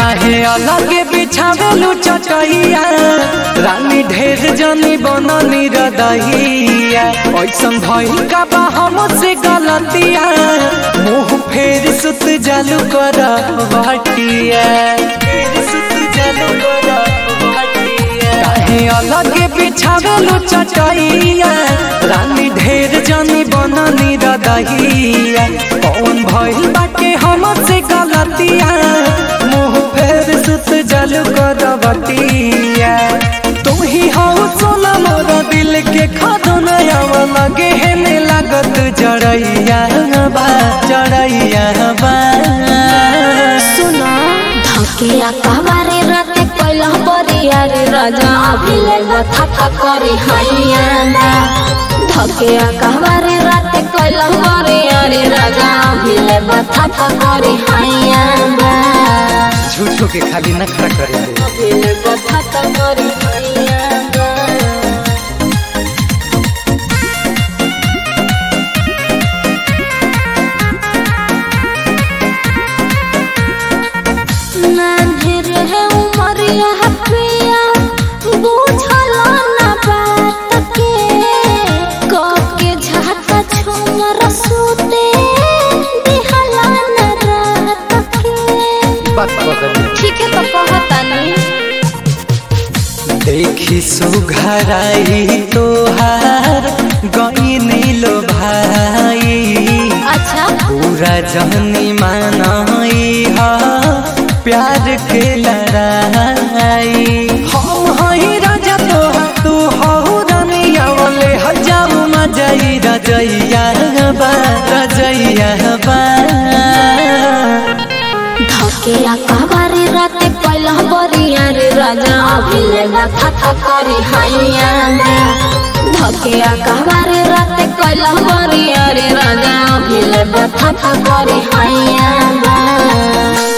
काहे अलग बिछावेलू चटैया रानी ढेर जनी बननी रदहिया ऐसन भइल का बा हमसे गलतिया मुंह फेर सुत जालू कर बटिया फेर सुत जालू कर बटिया काहे अलग बिछावेलू चटैया रानी ढेर जनी बननी रदहिया कौन भइल बाटे हमसे गलतिया मुंह फेर सुत जलू कर बटिया तुम ही हो सोना मोर दिल के खदनया लगे हेने लागत जड़ैया बा जड़ैया बा सुना धकिया कहवारे राते कैला बरिया रे राजा अभिले गथा था करे हैया धकिया कहवारे राते कैला बरिया रे राजा अभिले गथा था करे हैया झूठो के खाली नखरा करे अभिले गथा था करे हैया नान्हे रहे उमरिया हपिया बुझल ना बात के कके झाका छुमर सुते दिहला न रात के बात बदल ठीक है तो कहतानी देखी सुघराई तोहार गई नीलो भाई अच्छा पूरा जहनी मानाई हा प्यार के लड़ाई हम हई राजा तो तू हो रानिया वाले हजाऊ मजाई रजैया बा रजैया बा धकेला कहबारे राते कैला बरिया रे राजा अभिले गथा था करे हैया धकेला कहबारे राते कैला बरिया रे राजा अभिले गथा था करे हैया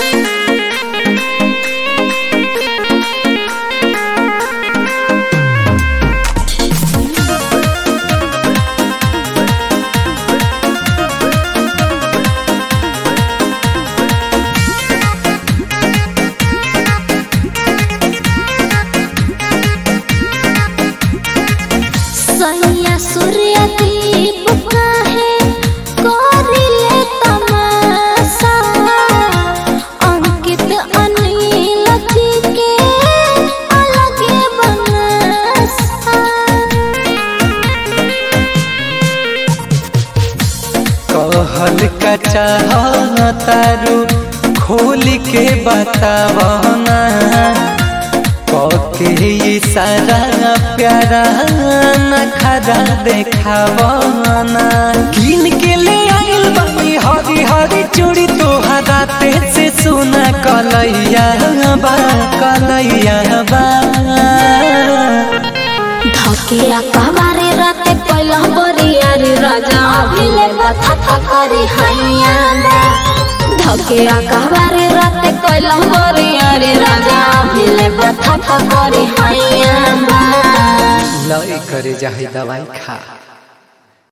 सैया सूर्य दीप काहे करिले तमाशा अंकित अनिल जी के अलगे बनासा कहल का चाहतारू खोल के बतावना कके इशारा प्यारा नखरा देखावना किन के ले आइल बानी हरी हरी चूड़ी तोहरा ते से सुना कलैया बा कलैया बा धकेला कहबारे राते कैला बरिया रे राजा अभिले गथा था करे हैया धकेला कहबारे राते कैला बरिया रे राजा अभिले गथा था करे हैया लय करे जाहि दवाई खा